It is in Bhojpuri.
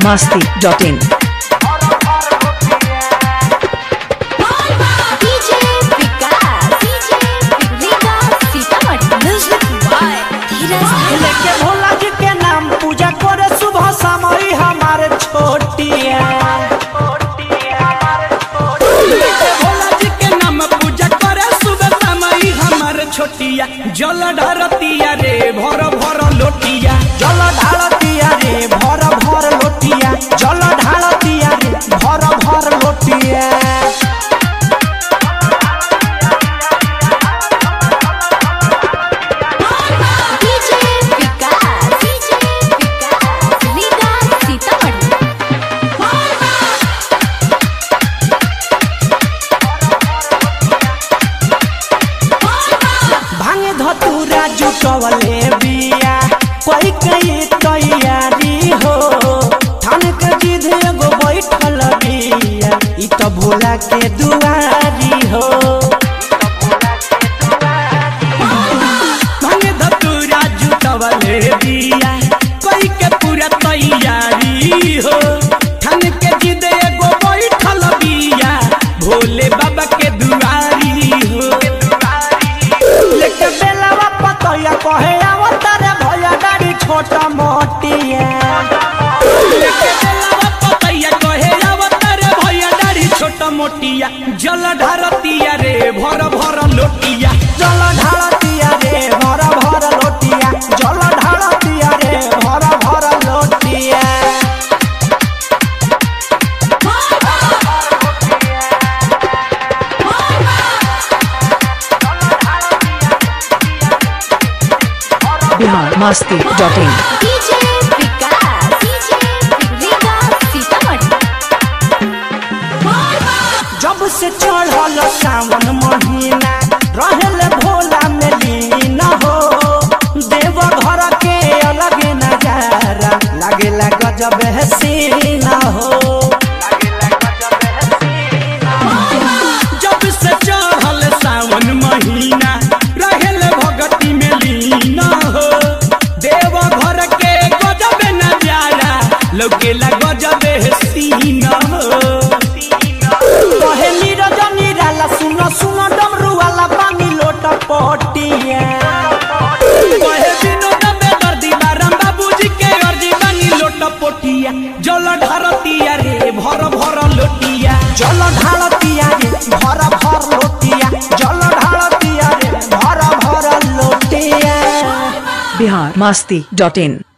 masti.in. DJ Vikas DJ Vikas Sitamarhi music by Dheeraj लेके भोला जी के नाम पूजा करे सुबह समय हमारे छोटिया लेके भोला जी के नाम पूजा करे सुबह समय हमारे छोटिया जल ढारतिया रे भर भर लोटिया जल ढारतिया रे भर भर लोटिया जल ढारतिया रे भर भर लोटिया DJ विकास DJ विकास विकास सीतामढ़ी भांगे धतूरा जुटवले बिया कोई कई तैयारी हो थान के जिद एगो बैठल बिया ई त भोला के दुआरी हो भांगे धतूरा जुटवले बिया कोई के पूरा तैयारी हो थान के जिद एगो बैठल बिया भोले बाबा के दुआरी हो लेके बेलवा पतया कहे अवतारे भैया गाड़ी छोटा मोटिया लेके बेलवा पतया कहे अवतारे भैया गाड़ी छोटा मोटिया जल ढारतिया रे भर भर लोटिया जल ढारतिया रे भर भर लोटिया जल ढारतिया रे भर भर लोटिया Bihar masti.in. DJ Vikas DJ Vikas Sitamarhi जब से चढ़ल सावन महीना रहल भोला में लीन हो देव घर के अलग नजारा लागेला गजब हसीन हो जब से चढ़ल सावन महीना रहल भगती में लीन हो देव घर के गजब नजारा लौकेला गजब हसीन हो कहे नीरज निराला सुनो सुनो डमरू वाला पानी लोट पटिया कहे विनोद में दर्दी बारम बाबूजी के अर्जी पानी लोट पटिया जल ढारतिया रे भर भर लोटिया जल ढारतिया रे भर भर लोटिया जल ढारतिया रे भर भर लोटिया Bihar masti.in.